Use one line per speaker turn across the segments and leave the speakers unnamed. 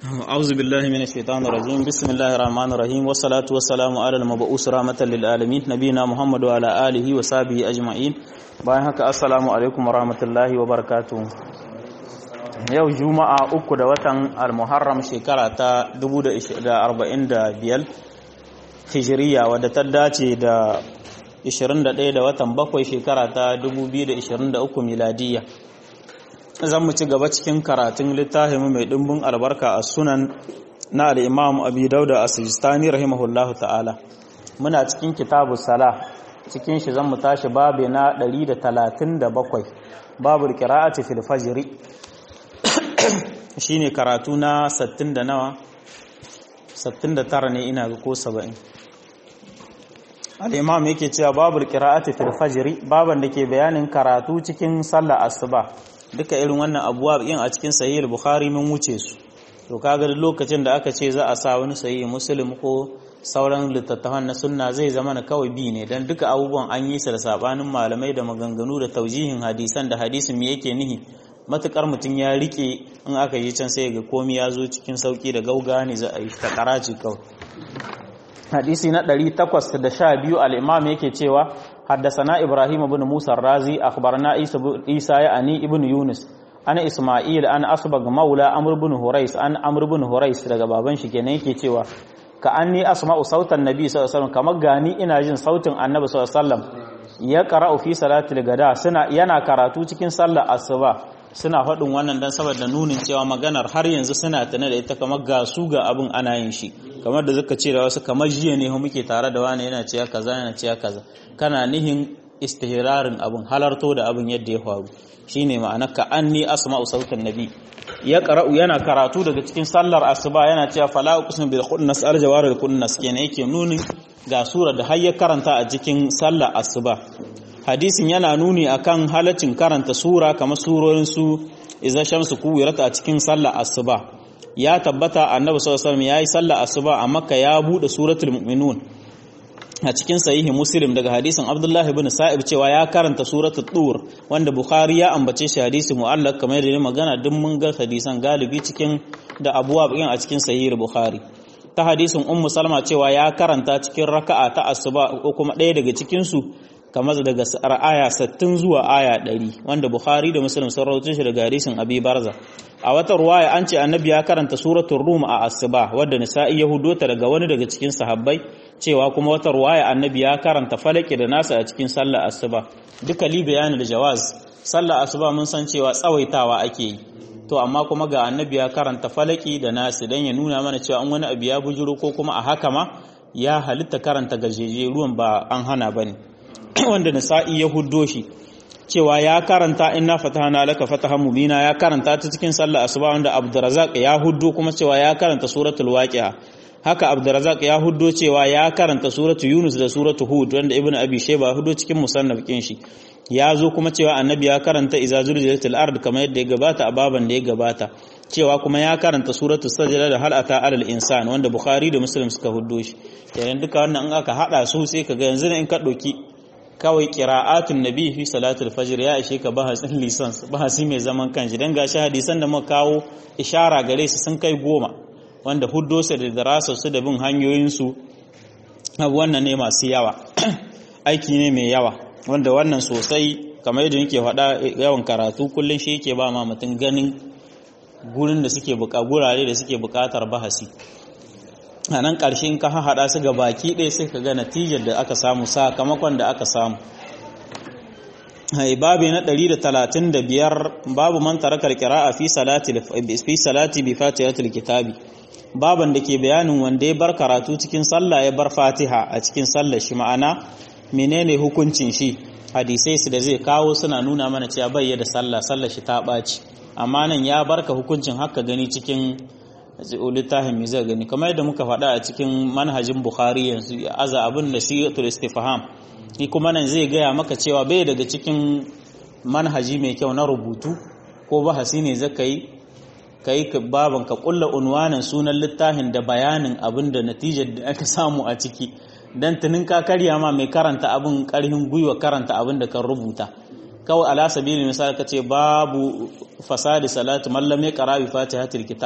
أعوذ بالله من الشيطان الرجيم بسم الله الرحمن الرحيم والصلاة والسلام على المبعوث رحمة للعالمين نبينا محمد وعلى آله وصحبه أجمعين bayan haka assalamu alaikum warahmatullahi wabarakatuh yau juma'a uku da watan al-muharram shekara ta 1445 hijiriya wadda ta dace da 21 da watan bakwai shekara ta 2023 miladiyya zan mu ci gaba cikin karatun littafin mai dimbin albarka a sunan na al-imam abi dauda as-sijistani rahimahullahu ta'ala muna cikin kitabu sala cikin shi zan mu tashi babu na 137 babu qira'ati fil fajr shine karatu na 60 da nawa 69 ne ina ga ko 70 al-imam yake cewa babu qira'ati fil fajr baban da ke bayanin karatu cikin sallar asuba duka irin wannan abuwa yin a cikin sahih bukhari mun wuce su to kaga lokacin da aka ce za a sa wani sahih muslim ko sauran littattafan na sunna zai zama na kawai bi ne dan duka abubuwan an yi su da sabanin malamai da maganganu da taujihin hadisan da hadisin me yake nihi matukar mutum ya rike in aka yi can sai ga komai ya zo cikin sauki da gauga ne za a yi ta karaci kawai hadisi na 812 al-imam yake cewa حدثنا إبراهيم بن موسى الرازي أخبرنا عيسى يعني ابن يونس أنا إسماعيل أنا أصبغ مولى أمر بن هريس أنا أمر بن هريس daga baban shi kenan yake cewa ka anni asma'u sautan nabi sallallahu alaihi wasallam kamar gani ina jin sautin annabi sallallahu alaihi wasallam ya qara'u fi salatil gada suna yana karatu cikin sallar asuba suna faɗin wannan dan saboda nunin cewa maganar har yanzu suna tana da ita kamar ga su ga abin ana yin shi kamar da zuka ce da wasu kamar jiya ne muke tare da wani yana cewa kaza yana cewa kaza kana nihin istihrarin abin halarto da abin yadda ya faru shine ma'ana ka anni asma'u sautan nabi ya qara'u yana karatu daga cikin sallar asuba yana cewa fala uqsimu bil khunnas arjawar al khunnas kenan yake nunin ga sura da har ya karanta a cikin sallar asuba hadisin yana nuni akan halaccin karanta sura kamar surorin su iza shamsu kuwirat a cikin sallar asuba ya tabbata annabi sallallahu alaihi wasallam yayi sallar asuba a makka ya bude suratul mu'minun a cikin sahihi muslim daga hadisin abdullahi ibn sa'ib cewa ya karanta suratul tur wanda bukhari ya ambace shi hadisi mu'allaq kamar yadda magana duk mun ga hadisan galibi cikin da abuwa bakin a cikin sahihi bukhari ta hadisin ummu salma cewa ya karanta cikin raka'a ta asuba ko kuma ɗaya daga cikin su kamar daga aya 60 zuwa aya 100 wanda bukhari da muslim sun rawaito shi daga hadisin abi barza a wata ruwaya an ce annabi ya karanta suratul rum a asuba wadda nisa'i yahudo ta daga wani daga cikin sahabbai cewa kuma wata ruwaya annabi ya karanta falaki da nasa a cikin sallar asuba duka li bayani da jawaz sallar asuba mun san cewa tsawaitawa ake yi to amma kuma ga annabi ya karanta falaki da nasi dan ya nuna mana cewa an wani abu ya bujuro ko kuma a haka ma ya halitta karanta gajeje ruwan ba an hana bane wanda nisa'i ya huddo shi cewa ya karanta inna fatahna laka fatahan mubina ya karanta ta cikin sallar asuba wanda Abdurrazzaq ya huddo kuma cewa ya karanta suratul waqi'a haka Abdurrazzaq ya huddo cewa ya karanta suratul Yunus da suratul Hud wanda Ibn Abi Shayba huddo cikin musannaf kin shi ya zo kuma cewa annabi ya karanta iza zulzilatil ard kamar yadda ya gabata a baban da ya gabata cewa kuma ya karanta suratul sajda da hal ata alal insan wanda Bukhari da Muslim suka huddo shi kenan duka wannan in aka hada su sai kaga yanzu in ka doki kawai qira'atun nabi fi salatul fajr ya ishe ka bahasin lisans bahasi mai zaman kanshi dan gashi hadisan da muka kawo ishara gare su sun kai goma wanda huddo su da darasar su da bin hanyoyin su abu wannan ne masu yawa aiki ne mai yawa wanda wannan sosai kamar yadda nake faɗa yawan karatu kullun shi yake ba ma mutum ganin gurin da suke buƙa gurare da suke buƙatar bahasi a nan ƙarshe in ka haɗa su ga baki ɗaya sai ka ga natijar da aka samu sakamakon da aka samu babu na 135 babu man tarakar kira'a fi salati fi salati bi fatihatil kitabi baban da ke bayanin wanda ya bar karatu cikin sallah ya bar fatiha a cikin sallah shi ma'ana menene hukuncin shi hadisai su da zai kawo suna nuna mana cewa bai da sallah sallah shi ta ɓaci amma nan ya barka hukuncin haka gani cikin littafin mai zai gani kamar yadda muka faɗa a cikin manhajin bukhari yanzu ya aza abin da sigatul istifham ni kuma nan zai gaya maka cewa bai daga cikin manhaji mai kyau na rubutu ko bahasi ne zaka yi kai ka baban ka kulla unwanin sunan littafin da bayanin abin da natijar da aka samu a ciki dan tunin ka karya ma mai karanta abin karhin gwiwa karanta abin da kan rubuta kawai ala sabili misali kace babu fasadi salatu man lam yaqra bi fatihatil kitab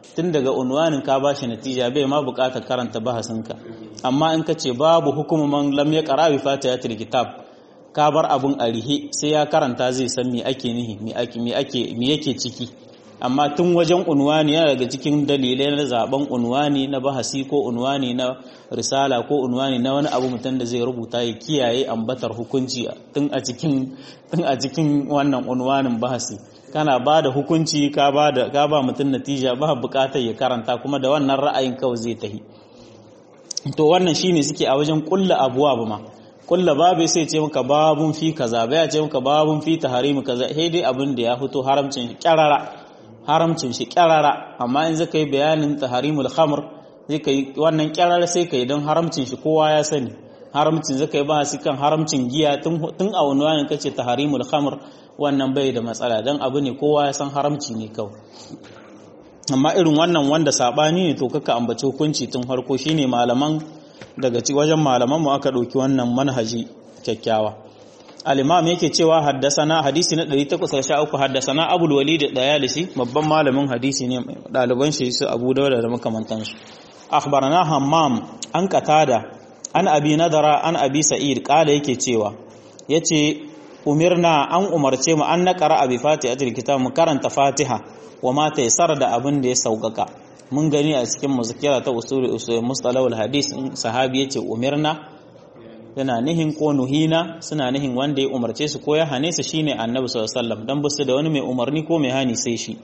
tun daga unwanin ka ba shi natija bai ma bukatar karanta bahasinka amma in ka ce babu hukuman lam ya qara bi fatihatil kitab ka bar abun arihe sai ya karanta zai san me ake nihi me ake me ake me yake ciki amma tun wajen unwani yana daga cikin dalilai na zaben unwani na bahasi ko unwani na risala ko unwani na wani abu mutum da zai rubuta ya kiyaye ambatar hukunci tun a cikin tun a cikin wannan unwanin bahasi kana ba da hukunci ka ba da ka ba mutum natija ba bukatar ya karanta kuma da wannan ra'ayin kawai zai tahi to wannan shine suke a wajen kulla abuwa ba ma kulla babu sai ce maka babun fi kaza bai ce maka babun fi taharimi kaza sai dai abin da ya fito haramcin kyarara haramcin shi kyarara amma in zaka yi bayanin taharimul khamr zai kai wannan kyarara sai kai don haramcin shi kowa ya sani haramcin zaka yi bahasi kan haramcin giya tun a wani wani kace taharimul khamr wannan bai da matsala dan abu ne kowa ya san haramci ne kawai amma irin wannan wanda sabani ne to kaka ambaci hukunci tun harko shine malaman daga ci wajen malaman mu aka dauki wannan manhaji kyakkyawa al-imam yake cewa haddasana hadisi na 813 haddasana abul walid dayalisi babban malamin hadisi ne daliban shi su abu dawud da makamantansu akhbarana hammam an qatada an abi nadara an abi sa'id kala yake cewa yace umirna an umarce mu an naqara abi fatihatul kitab mu karanta fatiha wa ma taysara da abin da ya saukaka mun gani a cikin muzakira ta usul usul mustalahul hadis sahabi yace umirna yana nihin ko nuhina suna nihin wanda ya umarce su ko ya hane su shine annabi sallallahu alaihi wasallam dan basu da wani mai umarni ko mai hani sai shi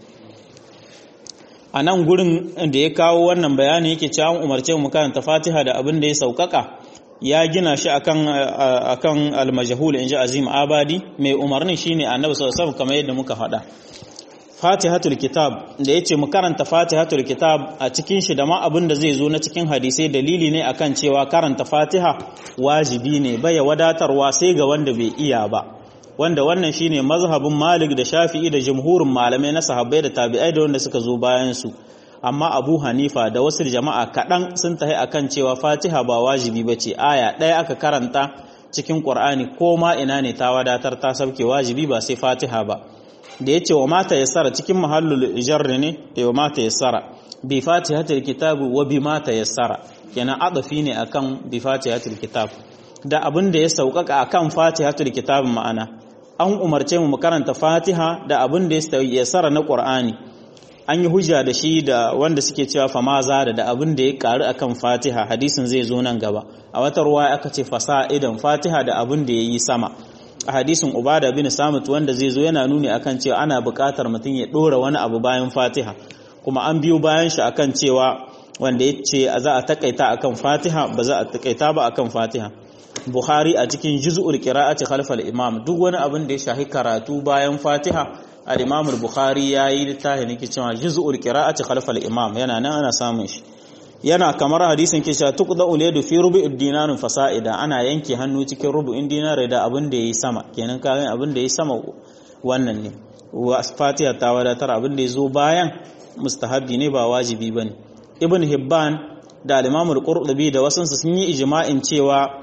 a nan gurin da ya kawo wannan bayani yake cewa an umarce mu karanta Fatiha da abin da ya saukaka ya gina shi akan akan al-majhul inji Azim Abadi mai umarnin shine annabi sallallahu alaihi wasallam kamar yadda muka faɗa Fatihatul Kitab da yace mu karanta Fatihatul Kitab a cikin shi da ma abin da zai zo na cikin hadisai dalili ne akan cewa karanta Fatiha wajibi ne baya wadatarwa sai ga wanda bai iya ba wanda wannan shine mazhabin Malik da Shafi'i da jumhurin malamai na sahabbai da tabi'ai da wanda suka zo bayan su amma Abu Hanifa da wasu jama'a kaɗan sun tahi akan cewa Fatiha ba wajibi bace aya ɗaya aka karanta cikin Qur'ani ko ma ina ne ta wadatar ta sauke wajibi ba sai Fatiha ba da ya ce wa mata yassara cikin mahallul jarri ne da wa mata yassara bi fatihatul kitab wa bi mata yassara kenan adafi ne akan bi fatihatul kitab da abin da ya saukaka akan fatihatul kitab ma'ana an umarce mu karanta fatiha da abin da ya yassara na qur'ani an yi hujja da shi da wanda suke cewa fama zada da abin da ya karu akan fatiha hadisin zai zo nan gaba a wata ruwa aka ce fasa'idan fatiha da abin da yayi sama a hadisin ubada bin samit wanda zai zo yana nuni akan cewa ana buƙatar mutum ya ɗora wani abu bayan fatiha kuma an biyo bayan shi akan cewa wanda ya ce za a takaita akan fatiha ba za a takaita ba akan fatiha bukhari a cikin juz'ul qira'ati khalfal imam duk wani abin da ya shahi karatu bayan fatiha al-imam al-bukhari yayi littafi ne cewa juz'ul qira'ati khalfal imam yana nan ana samun shi yana kamar hadisin kisha tuqda ulaydu fi rubu'id dinarin fasa'ida ana yanke hannu cikin rubu'in dinare da abin da yayi sama kenan kayan abin da yayi sama wannan ne wa fatiha ta wadatar abin da yazo bayan mustahabi ne ba wajibi bane ibn hibban da al-imam al-qurtubi da wasansu sun yi ijma'in cewa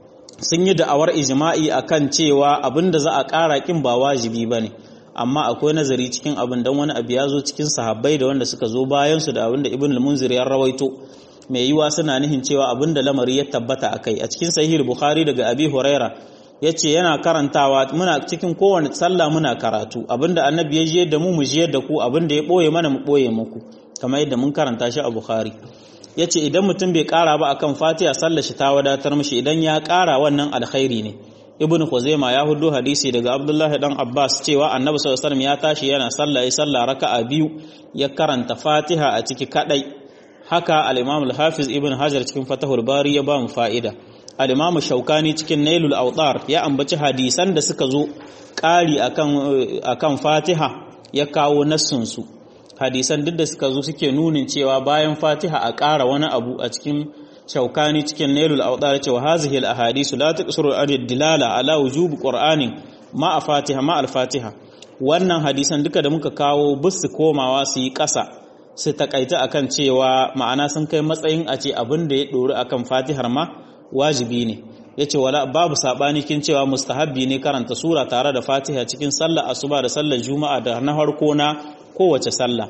sun yi da'awar ijma'i akan cewa abin da za a ƙara kin ba wajibi bane amma akwai nazari cikin abin dan wani abu ya zo cikin sahabbai da wanda suka zo bayan su da abin da ibn al-munzir ya rawaito mai yiwa suna nihin cewa abin da lamari ya tabbata akai a cikin sahih bukhari daga abi huraira yace yana karantawa muna cikin kowane sallah muna karatu abinda annabi ya ji da mu mu ji da ku abinda ya boye mana mu boye muku kamar yadda mun karanta shi a bukhari yace idan mutum bai kara ba akan fatiha sallar shi ta wadatar mishi idan ya kara wannan alkhairi ne ibn Khuzaima ya hudu hadisi daga Abdullahi dan Abbas cewa Annabi sallallahu alaihi wasallam ya tashi yana sallah ya sallah raka'a biyu ya karanta Fatiha a ciki kadai haka al-Imam al-Hafiz Ibn Hajar cikin Fathul Bari ya ba mu fa'ida al-Imam Shaukani cikin Nailul Awtar ya ambaci hadisan da suka zo ƙari akan akan Fatiha ya kawo nassun su hadisan duk da suka zo suke nunin cewa bayan Fatiha a ƙara wani abu a cikin shaukani cikin nailul awdar cewa hazihi al ahadisu la taqsuru al dilala ala wujub qur'anin ma a fatiha ma al fatiha wannan hadisan duka da muka kawo bisu komawa su yi ƙasa su takaita akan cewa ma'ana sun kai matsayin a ce abin da ya dori akan fatihar ma wajibi ne yace wala babu sabani kin cewa mustahabbi ne karanta sura tare da fatiha cikin sallar asuba da sallar juma'a da na harko na kowace sallah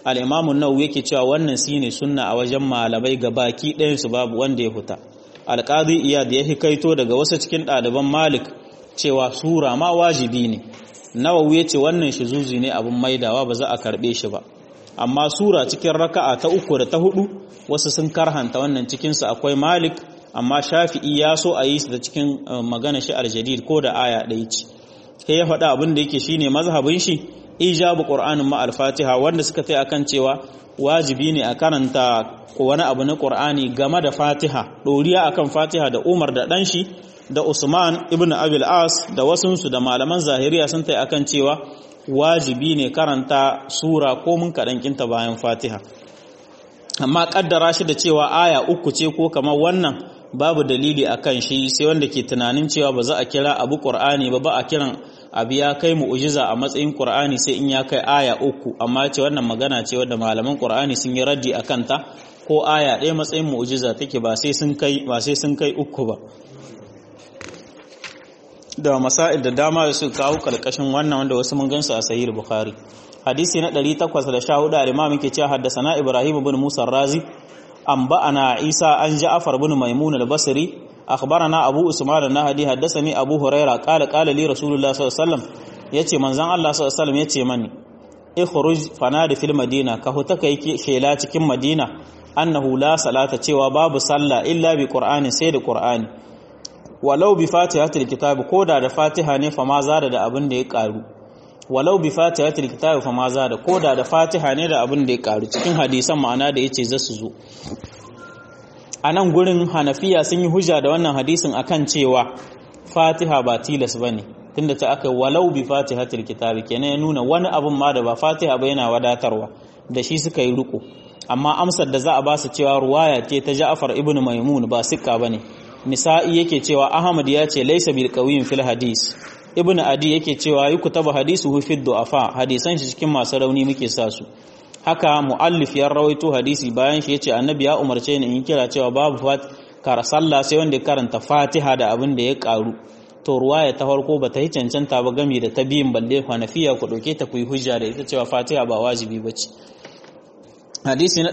al-imam an-nawawi yake cewa wannan shine sunna a wajen malamai gabaki ɗayan su babu wanda ya huta al-qadi iyad ya hikaito daga wasu cikin ɗaliban malik cewa sura ma wajibi ne nawawi yace wannan shizuzi ne abun maidawa ba za a karbe shi ba amma sura cikin raka'a ta uku da ta hudu wasu sun karhanta wannan cikin su akwai malik amma shafi'i ya so a yi su da cikin magana shi al-jadid ko da aya ɗaya ce sai ya faɗa abin da yake shine mazhabin shi ijabu qur'anin ma al-fatiha wanda suka kai akan cewa wajibi ne a karanta wani abu na qur'ani game da fatiha doriya akan fatiha da umar da dan shi da usman ibn abil as da wasunsu da malaman zahiriya sun tai akan cewa wajibi ne karanta sura ko mun kaɗan kinta bayan fatiha amma kaddara shi da cewa aya uku ce ko kamar wannan babu dalili akan shi sai wanda ke tunanin cewa ba za a kira abu qur'ani ba ba a kiran abu ya kai mu'jiza a matsayin qur'ani sai in ya kai aya uku amma ce wannan magana ce wanda malaman qur'ani sun yi raddi akan ta ko aya ɗaya matsayin mu'jiza take ba sai sun kai ba sai sun kai uku ba da masail da dama da su kawo kalkashin wannan wanda wasu mun gansu a sahih bukhari hadisi na 814 al-imam yake cewa haddathana ibrahim ibn musa razi anba'ana isa an ja'far ibn maimun al-basri akhbarana abu usman an-nahdi haddathani abu huraira qala qala li rasulullah sallallahu alaihi wasallam yace manzon Allah sallallahu alaihi wasallam yace mani ikhruj fanadi fil madina ka huta kai shela cikin madina annahu la salata cewa babu sallah illa bi qur'ani sai da qur'ani walau bi fatihatul kitab koda da fatiha ne fa ma zada da abin da ya karu walau bi fatihatul kitab fa ma zada koda da fatiha ne da abin da ya karu cikin hadisan ma'ana da yace za su zo anan gurin hanafiya sun yi hujja da wannan hadisin akan cewa fatiha ba tilas bane tunda ta aka walau bi fatihatul kitab kenan ya nuna wani abun ma da ba fatiha ba yana wadatarwa da shi suka yi riko amma amsar da za a ba su cewa ruwaya ce ta Ja'far ibn Maimun ba sikka bane nisa'i yake cewa ahmad ya ce laysa bil qawiyyin fil hadis ibn adi yake cewa yi kutaba hadisuhu fi du'afa hadisan shi cikin masu rauni muke sa su haka muallif ya rawaito hadisi bayan shi yace annabi ya umarce ni in kira cewa babu fat kara sallah sai wanda ya karanta fatiha da abin da ya karu to ruwaya ta farko bata yi cancanta ba gami da ta biyin balle hanafiya ku dauke ta ku yi hujja da ita cewa fatiha ba wajibi bace hadisi na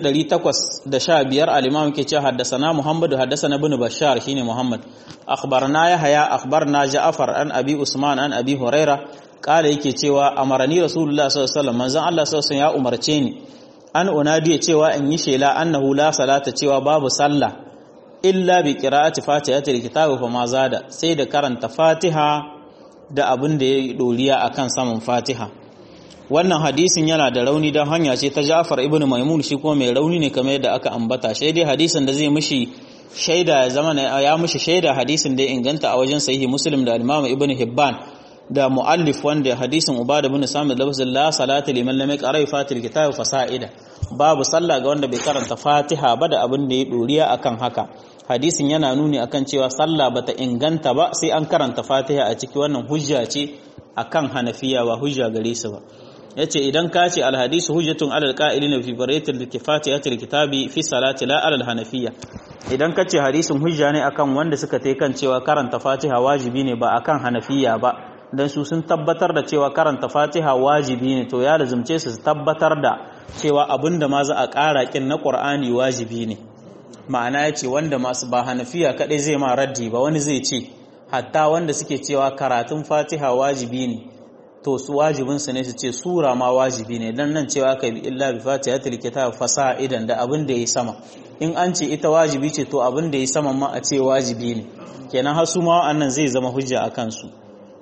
815 al-imam yake cewa haddathana muhammadu haddathana ibn bashar shine muhammad akhbarna yahya akhbarna ja'far an abi usman an abi huraira kala yake cewa amarani rasulullah sallallahu alaihi wasallam manzon Allah sallallahu alaihi ya umarce ni an unadiya cewa in yi shela annahu la salata cewa babu sallah illa bi qira'ati fatihatil kitabi fa ma zada sai da karanta fatiha da abin da ya doriya akan saman fatiha wannan hadisin yana da rauni don hanya ce ta Ja'far ibn Maimun shi kuma mai rauni ne kamar yadda aka ambata sai dai hadisin da zai mishi shaida ya zama ya mishi shaida hadisin da ya inganta a wajen sahihi Muslim da Imam Ibn Hibban da muallif wanda hadisin Ubada ibn Samit lafzul la salata liman lam yaqra fatil kitab fasa'ida babu sallah ga wanda bai karanta Fatiha ba da abin da ya doriya akan haka hadisin yana nuni akan cewa sallah bata inganta ba sai an karanta Fatiha a ciki wannan hujja ce akan Hanafiya ba hujja gare su ba yace idan ka ce alhadisu hujjatun alal qa'ilina fi fariyatil kifati atil kitabi fi salati la alal hanafiyya idan ka ce hadisin hujja ne akan wanda suka tai kan cewa karanta fatiha wajibi ne ba akan hanafiya ba dan su sun tabbatar da cewa karanta fatiha wajibi ne to ya lazumce su tabbatar da cewa abinda ma za a ƙara kin na qur'ani wajibi ne ma'ana yace wanda masu ba hanafiya kadai zai ma raddi ba wani zai ce hatta wanda suke cewa karatun fatiha wajibi ne to su wajibinsu ne su ce sura ma wajibi ne dan nan cewa kai bi illa bi fatihatil kitab fasa'idan da abin da yayi sama in an ce ita wajibi ce to abin da yayi sama ma a ce wajibi ne kenan har su ma wannan zai zama hujja akan su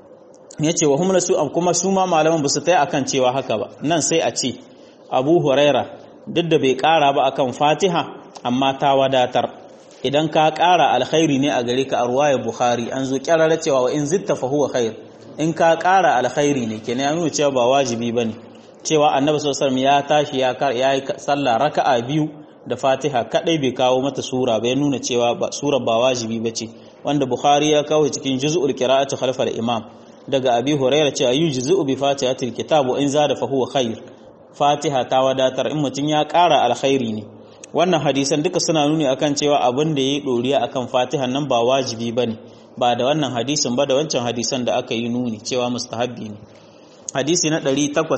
yace wa hum su kuma su ma malaman ba su tai akan cewa haka ba nan sai a ce Abu Huraira duk da bai kara ba akan Fatiha amma ta wadatar idan ka kara alkhairi ne a gare ka a ruwayar Bukhari an zo kyarara cewa wa in zitta fa huwa khair in ka ƙara alkhairi ne kenan ya nuna cewa ba wajibi bane cewa annabi sallallahu alaihi ya tashi ya yi sallah raka'a biyu da Fatiha kadai bai kawo mata sura ba ya nuna cewa ba sura ba wajibi bace wanda Bukhari ya kawo cikin juz'ul qira'ati khalfa al-imam daga Abi Hurairah cewa yujzu bi fatihatil kitab in zada fa huwa khair Fatiha ta wadatar in mutun ya ƙara alkhairi ne wannan hadisan duka suna nuni akan cewa abin da yayi doriya akan Fatiha nan ba wajibi bane ba da wannan hadisin ba da wancan hadisan da aka yi nuni cewa mustahabbi ne hadisi na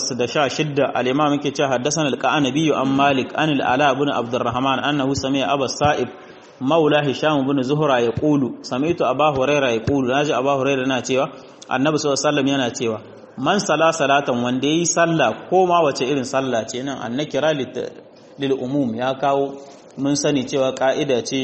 816 al-imam yake cewa haddathana al-qanabi an malik an al-ala ibn abdurrahman annahu sami'a abu sa'ib maula hisham ibn zuhra yaqulu sami'tu abu hurairah yaqulu naji abu hurairah na cewa annabi sallallahu alaihi wasallam yana cewa man sala salatan wanda yayi sallah ko ma wace irin sallah ce nan annakira lil umum ya kawo mun sani cewa ka'ida ce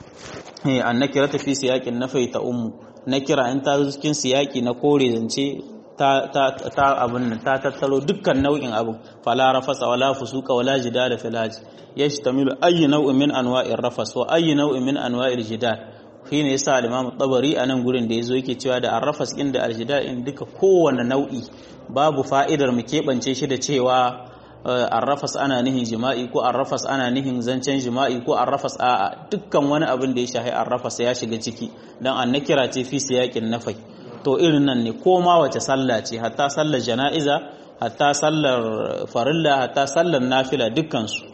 annakira ta fi siyakin nafai ta ummu nakira in ta cikin siyaki na kore zance ta ta ta abun nan ta tattalo dukkan nau'in abun fala rafasa wala fusuka wala jidala filaji yashtamilu ayyi nau'in min anwa'ir rafas wa ayyi nau'in min anwa'il jidal shi ne yasa al-Imam Tabari a nan gurin da yazo yake cewa da arrafas din da aljida in duka kowanne nau'i babu fa'idar mu keɓance shi da cewa arrafas ana nihin jima'i ko arrafas ana nihin zancen jima'i ko arrafas a'a dukkan wani abin da ya shahi arrafas ya shiga ciki dan an nakira ce fi siyakin nafai to irin nan ne ko ma wace sallah ce hatta sallar jana'iza hatta sallar farilla hatta sallar nafila dukkan su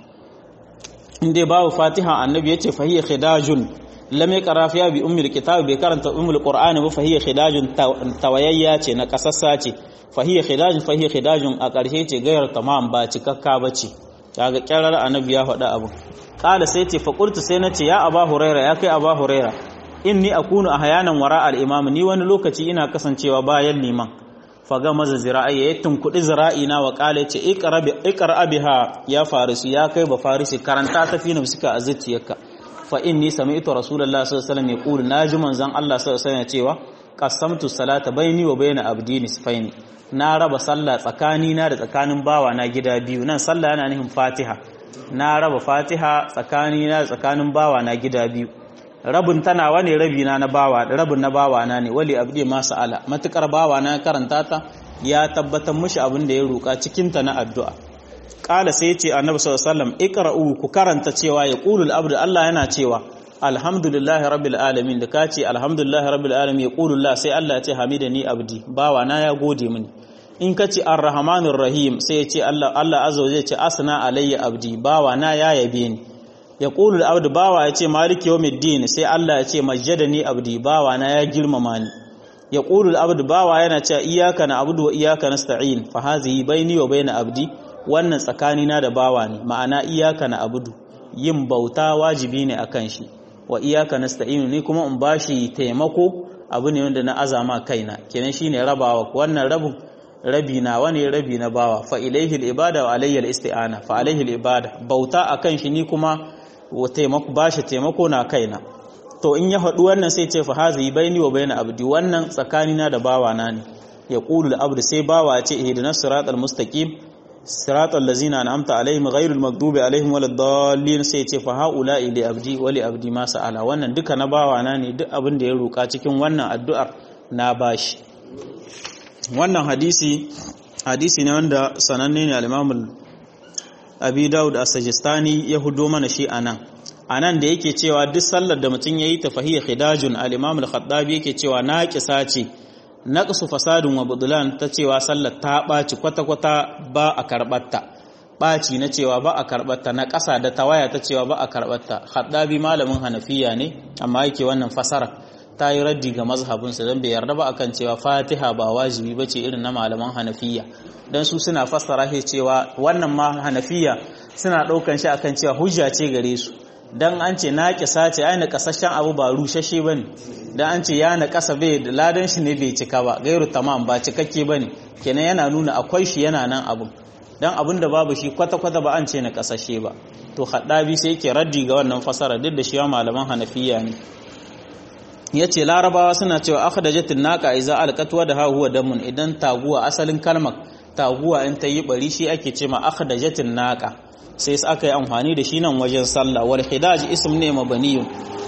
in dai babu fatiha annabi yace fa hiya khidajun lam yaqra fiha bi ummil kitab bai karanta ummul qur'ani ba fa hiya khidajun tawayayya ce na kasassa ce fa hiya khidajun fa hiya khidajun a ƙarshe ce gayar tamam ba cikakka bace kaga kirar annabi ya faɗa abu kala sai ce fa qultu sai nace ya aba huraira ya kai aba huraira inni akunu ahyanan wara al imam ni wani lokaci ina kasancewa bayan liman faga maza zira'i ya tunkudi zira'i na wa kala ce iqra biha ya farisi ya kai ba farisi karanta ta fi nafsika a zuciyarka fa inni sami'tu rasulullahi sallallahu alaihi wasallam yaqulu naji manzon Allah sallallahu alaihi wasallam cewa qasamtu salata baini wa baina abdi nisfaini na raba sallah tsakani na da tsakanin bawa na gida biyu nan sallah yana nufin fatiha na raba fatiha tsakani na da tsakanin bawa na gida biyu rabin tana wane rabi na na bawa rabin na bawa na ne wali abdi ma sa'ala matukar bawa na karanta ta ya tabbatar mishi abin da ya roka cikin ta na addu'a kala sai ce annabi sallallahu alaihi wasallam iqra'u ku karanta cewa ya qulul abdu Allah yana cewa alhamdulillahi rabbil alamin da kace alhamdulillahi rabbil alamin ya qulullah sai Allah ya ce hamidani abdi bawa na ya gode mini in kace arrahmanir rahim sai ya ce Allah Allah azza wa jalla ce asna alayya abdi bawa na ya yabe ni ya qulul abdu bawa ya ce maliki yawmiddin sai Allah ya ce majjadani abdi bawa na ya girmama ni ya qulul abdu bawa yana cewa iyyaka na'budu wa iyyaka nasta'in fa hazihi baini wa baina abdi wannan tsakanina da bawa ne ma'ana iyaka na abudu yin bauta wajibi ne akan shi wa iyaka nasta'inu ni kuma in bashi taimako abu ne wanda na azama kaina kenan shine rabawa wannan rabin rabi na wani rabi na bawa fa ilaihi al-ibada wa alayhi al-isti'ana fa alaihi al-ibada bauta akan shi ni kuma wa taimako bashi taimako na kaina to in ya faɗi wannan sai ce fa hazi baini wa baina abdi wannan tsakanina da bawa na ne ya qulu al-abdu sai bawa ce ihdinas siratal mustaqim siratal ladzina an'amta alaihim ghairul maghdubi alaihim waladdallin sai ce fa haula li abdi wa li abdi ma sa'ala wannan duka na bawa na ne duk abin da ya roka cikin wannan addu'ar na bashi wannan hadisi hadisi ne wanda sananne ne al-Imam Abi Dawud as-Sajistani ya hudo mana shi anan anan da yake cewa duk sallar da mutum yayi ta fahiyya khidajun al-Imam al-Khattabi yake cewa naqisa ce naqsu fasadun wa budlan ta cewa sallar ta ɓaci kwata-kwata ba a karɓarta ɓaci na cewa ba a karɓarta na ƙasa da tawaya ta cewa ba a karɓarta haddabi malamin hanafiya ne amma yake wannan fasara ta yi raddi ga mazhabinsa don bai yarda ba akan cewa fatiha ba wajibi ba ce irin na malaman hanafiya don su suna fassara shi cewa wannan ma hanafiya suna ɗaukan shi akan cewa hujja ce gare su dan an ce na kisa ce ai na kasashen abu ba rushashe bane dan an ce ya na kasa bai da ladan shi ne bai cika ba gairu tamam ba cikakke bane kenan yana nuna akwai shi yana nan abu dan abin da babu shi kwata kwata ba an ce na kasashe ba to haddabi sai yake raddi ga wannan fasara duk da shi malaman hanafiya ne yace larabawa suna cewa akhdajatin naqa iza alqatwa da huwa damun idan taguwa asalin kalmar taguwa in ta yi bari shi ake ce ma akhdajatin naqa sai aka yi amfani da shi nan wajen sallah wal hidaj ism ne mabaniyun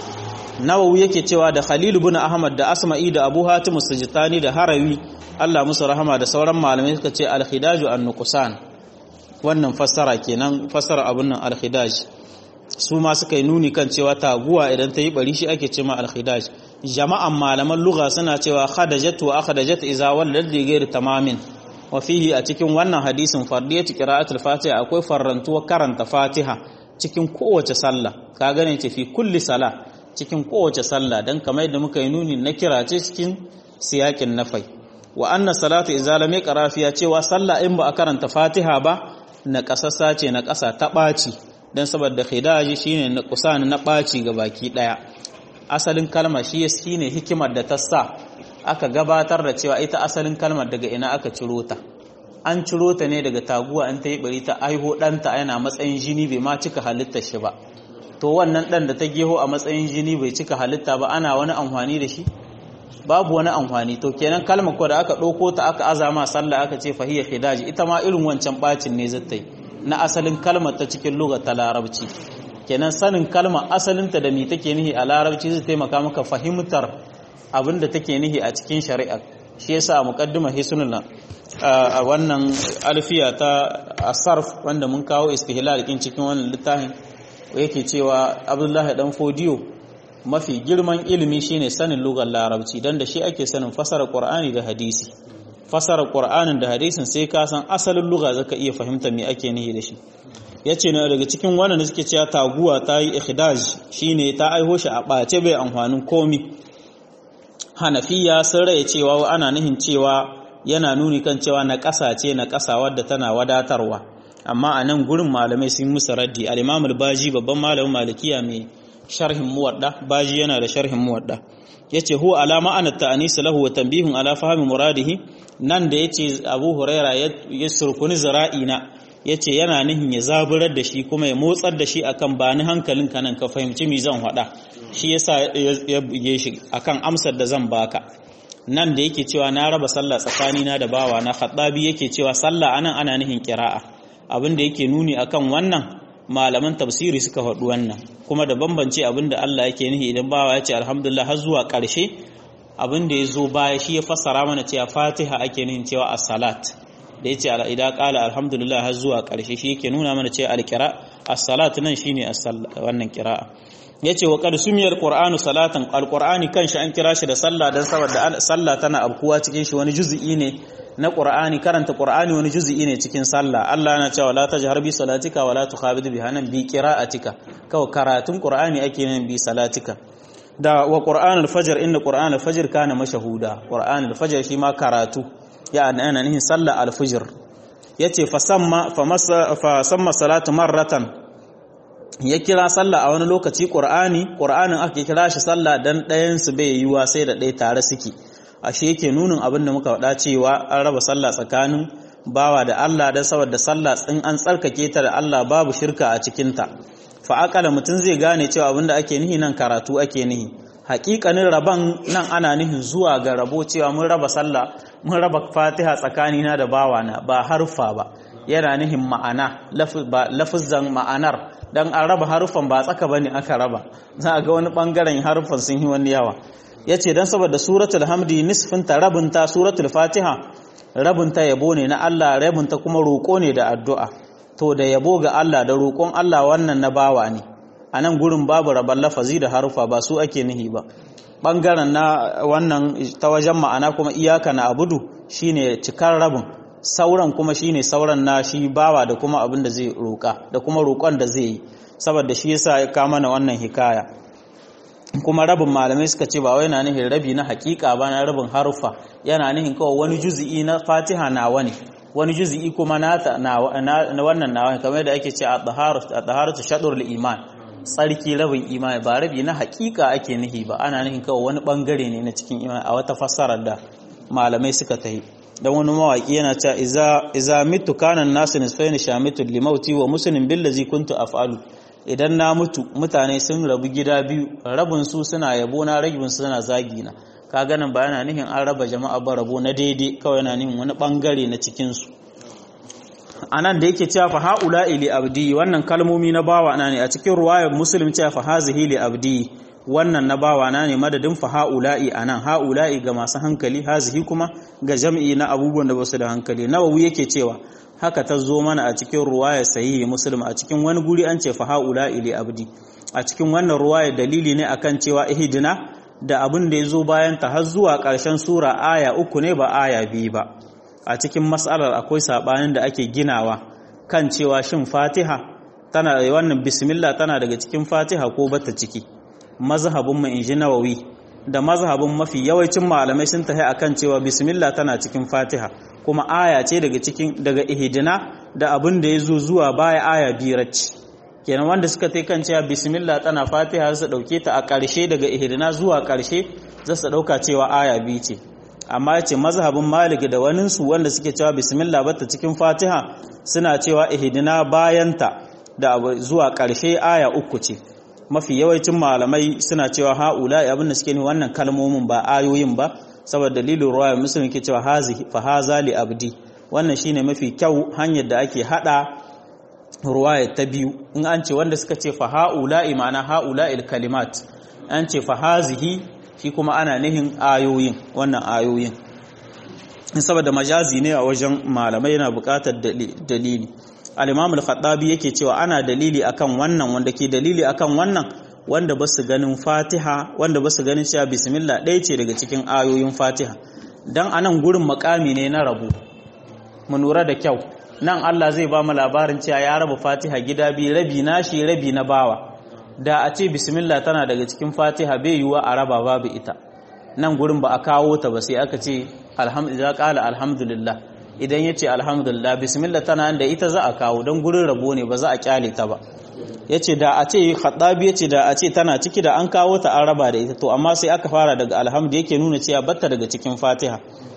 nawawi yake cewa da khalil ibn ahmad da asma'i da abu hatim sujtani da harawi Allah musu rahama da sauran malamai suka ce al hidaju an nuqsan wannan fassara kenan fassara abun nan al hidaj su ma suka yi nuni kan cewa taguwa idan ta yi bari shi ake ce ma al hidaj jama'an malaman lugha suna cewa khadajat wa akhdajat iza walad li ghairi tamamin wafihi a cikin wannan hadisin fardiyatu qira'atul fatiha akwai farrantuwa karanta fatiha cikin kowace sallah ka gane ce fi kulli sala cikin kowace sallah dan kamar yadda muka yi nuni na kira ce cikin siyakin nafai wa anna salatu idza lam yaqra fiha cewa sallah in ba a karanta fatiha ba na kasassa ce na kasa ta baci dan saboda khidaji shine na kusan na baci ga baki daya asalin kalma shi shine hikimar da ta sa aka gabatar da cewa ita asalin kalmar daga ina aka ciro ta an ciro ta ne daga taguwa an ta yi bari ta aiho ɗanta yana matsayin jini bai ma cika halittar shi ba to wannan ɗan da ta geho a matsayin jini bai cika halitta ba ana wani amfani da shi babu wani amfani to kenan kalmar ko da aka ɗauko ta aka azama sallah aka ce fahiyar hidaji ita ma irin wancan bacin ne zata yi na asalin kalmar ta cikin lugar ta larabci kenan sanin kalmar asalinta da me take nihi a larabci zai taimaka maka fahimtar abin da take nihi a cikin shari'a shi yasa a muqaddimar hisnul a wannan alfiya ta asarf wanda mun kawo istihlal kin cikin wannan littafin yake cewa Abdullahi dan Fodiyo mafi girman ilimi shine sanin lugar larabci dan da shi ake sanin fasara Qur'ani da hadisi fasara Qur'anin da hadisin sai ka san asalin lugha zaka iya fahimta me ake nihi da shi yace na daga cikin wannan da suke cewa taguwa ta yi ikhdaj shine ta aiho shi a bace bai amfanin komi hanafiya sun raye cewa ana nihin cewa yana nuni kan cewa na ƙasa ce na ƙasa wadda tana wadatarwa amma a nan gurin malamai sun musu raddi al-imam al-baji babban malamin malikiya mai sharhin muwadda baji yana da sharhin muwadda yace huwa alama ana ta'anis lahu wa tanbihun ala fahmi muradihi nan da yace abu huraira ya surkuni zira'ina yace yana nihin ya zaburar da shi kuma ya motsar da shi akan ba ni hankalin ka nan ka fahimci mi zan faɗa shi yasa ya buge shi akan amsar da zan baka nan da yake cewa na raba sallah tsakanina da bawa na khattabi yake cewa sallah anan ana nihin kira'a abin da yake nuni akan wannan malaman tafsiri suka faɗi wannan kuma da bambance abin da Allah yake nihi idan bawa ya ce alhamdulillah har zuwa ƙarshe abin da ya zo baya shi ya fassara mana cewa fatiha ake nihin cewa as-salat da ya ce idan ƙala alhamdulillah har zuwa ƙarshe shi yake nuna mana cewa alkira as-salat nan shine wannan kira'a ya ce wa ƙar sumiyar ƙur'anu salatan alƙur'ani kan shi an kira shi da sallah don saboda sallah tana abkuwa cikin shi wani juzi'i ne na ƙur'ani karanta ƙur'ani wani juzi'i ne cikin sallah Allah yana cewa la tajhar bi salatika wa la tukhabid biha nan bi qira'atika kawai karatun ƙur'ani ake nan bi salatika da wa ƙur'anul fajr inna ƙur'anul fajr kana mashahuda ƙur'anul fajr shi ma karatu ya ana nihin sallah al-fajr yace fa samma fa masa fa samma salatu marratan ya kira sallah a wani lokaci ƙur'ani ƙur'anin aka kira shi sallah dan ɗayan su bai yiwa sai da ɗaya tare suke ashe yake nunin abin da muka faɗa cewa an raba sallah tsakanin bawa da Allah dan saboda sallah in an tsarkake ta da Allah babu shirka a cikin ta fa akala mutum zai gane cewa abin da ake nihi nan karatu ake nihi haƙiƙanin raban nan ana nihin zuwa ga rabo cewa mun raba sallah mun raba fatiha tsakanina da bawana ba harfa ba yana nihin ma'ana lafizan ma'anar dan an raba harufan ba tsaka bane aka raba za a ga wani bangaren harufan sun yi wani yawa yace dan saboda suratul hamdi nisfin ta rabunta suratul fatiha rabunta yabo ne na Allah rabunta kuma roko ne da addu'a to da yabo ga Allah da roƙon Allah wannan na bawa ne anan gurin babu raban lafazi da harufa ba su ake nihi ba bangaren na wannan ta wajen ma'ana kuma iyaka na abudu shine cikar rabin sauran kuma shine sauran na shi bawa da kuma abin da zai roƙa da kuma roƙon da zai yi saboda shi yasa ya kama na wannan hikaya kuma rabin malamai suka ce ba wai yana nihin rabi na hakika ba na rabin harufa yana nihin kawai wani juzi'i na fatiha na wani wani juzi'i kuma na wannan nawa kamar da ake ce a taharatu shadur iman tsarki rabin imani ba rabi na hakika ake nihi ba ana nihin kawai wani bangare ne na cikin imani a wata fassarar da malamai suka tahi dan wani mawaki yana cewa iza iza mitu kana nasu nisfaini shamitu limauti wa muslimin billazi kuntu af'alu idan na mutu mutane sun rabu gida biyu rabin su suna yabo na rabin su suna zagi na kaga nan ba yana nihin an raba jama'a ba rabo na daidai kawai yana nihin wani bangare na cikin su anan da yake cewa fa haula ili abdi wannan kalmomi na bawa na ne a cikin ruwayar muslim cewa fa hazihi li abdi wannan na bawa na ne madadin fa haula'i anan haula'i ga masu hankali hazihi kuma ga jam'i na abubuwan da basu da hankali nawawi yake cewa haka ta zo mana a cikin ruwaya sahihi muslim a cikin wani guri an ce fa haula'i li abdi a cikin wannan ruwaya dalili ne akan cewa ihdina da abin da ya zo bayan ta har zuwa ƙarshen sura aya uku ne ba aya biyu ba a cikin mas'alar akwai sabanin da ake ginawa kan cewa shin fatiha tana wannan bismillah tana daga cikin fatiha ko bata ciki mazhabin mu inji nawawi da mazhabin mafi yawancin malamai sun tafi akan cewa bismillah tana cikin fatiha kuma aya ce daga cikin daga ihdina da abin da ya zo zuwa baya aya biyarci kenan wanda suka tai kan cewa bismillah tana fatiha su dauke ta a ƙarshe daga ihdina zuwa ƙarshe za su dauka cewa aya biyu ce amma yace mazhabin malik da waninsu wanda suke cewa bismillah bata cikin fatiha suna cewa ihdina bayanta da zuwa ƙarshe aya uku ce mafi yawancin malamai suna cewa haula abin da suke ne wannan kalmomin ba ayoyin ba saboda dalilin ruwaya muslim ke cewa hazihi fa haza li abdi wannan shine mafi kyau hanyar da ake hada ruwaya ta biyu in an ce wanda suka ce fa haula ma'ana haula il kalimat an ce fa hazihi shi kuma ana nihin ayoyin wannan ayoyin saboda majazi ne a wajen malamai yana buƙatar dalili al-imam al-khattabi yake cewa ana dalili akan wannan wanda ke dalili akan wannan wanda ba su ganin fatiha wanda ba su ganin cewa bismillah ɗaya ce daga cikin ayoyin fatiha dan anan gurin makami ne na rabu mu lura da kyau nan Allah zai ba mu labarin cewa ya raba fatiha gida biyu rabi nashi rabi na bawa da a ce bismillah tana daga cikin fatiha bai yiwuwa a raba babu ita nan gurin ba a kawo ta ba sai aka ce alhamdulillah qala alhamdulillah idan yace alhamdulillah bismillah tana da ita za a kawo don gurin rabo ne ba za a kyale ta ba yace da a ce khaddabi yace da a ce tana ciki da an kawo ta an raba da ita to amma sai aka fara daga alhamdu yake nuna cewa batta daga cikin fatiha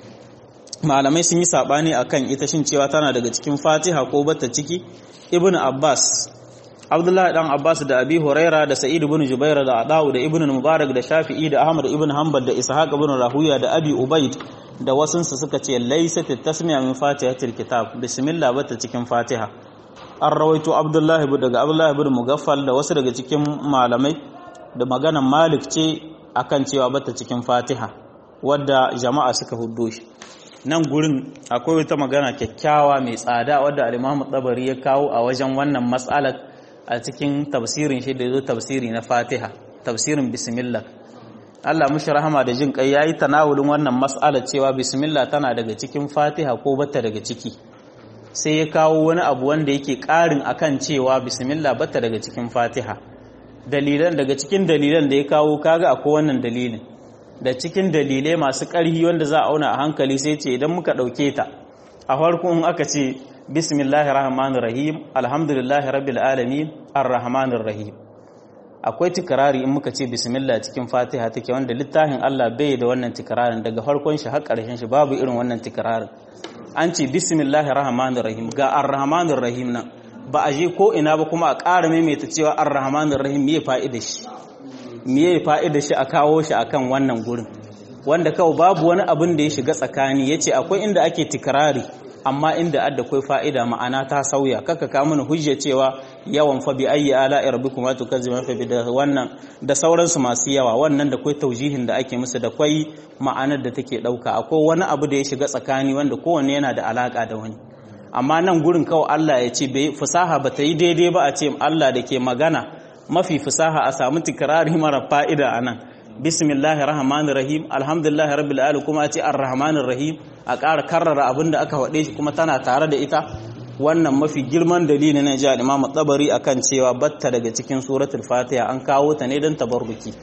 malamai sun yi sabani akan ita shin cewa tana daga cikin fatiha ko batta ciki ibnu abbas Abdullahi dan Abbas da Abi Huraira da Sa'id ibn Jubair da Adawu da Ibn Mubarak da Shafi'i da Ahmad ibn Hanbal da Ishaq ibn Rahuya da Abi Ubaid da wasunsu suka ce laysat tasmiya min fatihatil kitab bismillah bata cikin Fatiha an rawaito Abdullahi daga Abdullahi ibn Mugaffal da wasu daga cikin malamai da maganan Malik ce akan cewa bata cikin Fatiha wadda jama'a suka huddo shi nan gurin akwai wata magana kyakkyawa mai tsada wadda al-Imam Tabari ya kawo a wajen wannan mas'alar a cikin tafsirin shi da zo tafsiri na fatiha tafsirin bismillah Allah mushi rahama da jin kai yayi tanawulin wannan mas'ala cewa bismillah tana daga cikin fatiha ko bata daga ciki sai ya kawo wani abu wanda yake karin akan cewa bismillah bata daga cikin fatiha dalilan daga cikin dalilan da ya kawo kaga akwai wannan dalilin da cikin dalilai masu ƙarhi wanda za a auna a hankali sai ce idan muka ɗauke ta a farko in aka ce bismillahir rahmanir rahim alhamdulillahi rabbil alamin arrahmanir rahim akwai tikrari in muka ce bismillah cikin fatiha take wanda littafin Allah bai da wannan tikrarin daga farkon shi har ƙarshen shi babu irin wannan tikrarin an ce bismillahir rahmanir rahim ga arrahmanir rahim nan ba a je ko ina ba kuma a ƙara maimaita cewa arrahmanir rahim me fa'ida shi me fa'ida shi a kawo shi akan wannan gurin wanda kawai babu wani abin da ya shiga tsakani yace akwai inda ake tikrari amma inda adda kai fa'ida ma'ana ta sauya kaka ka mana hujja cewa yawan fa bi ayyi ala rabbikum tukazzibu fa bi da wannan da sauransu masu yawa wannan da kai taujihin da ake musu da kai ma'anar da take dauka akwai wani abu da ya shiga tsakani wanda kowanne yana da alaka da wani amma nan gurin kawai Allah ya ce bai fasaha ba ta yi daidai ba a ce Allah da ke magana mafi fasaha a samu tikrari mara fa'ida anan bismillahir rahmanir rahim alhamdulillahi rabbil alamin kuma a ce arrahmanir rahim a ƙara karrara abin da aka faɗe shi kuma tana tare da ita wannan mafi girman dalili na ji al-Imam Tabari akan cewa batta daga cikin suratul Fatiha an kawo ta ne don tabarruki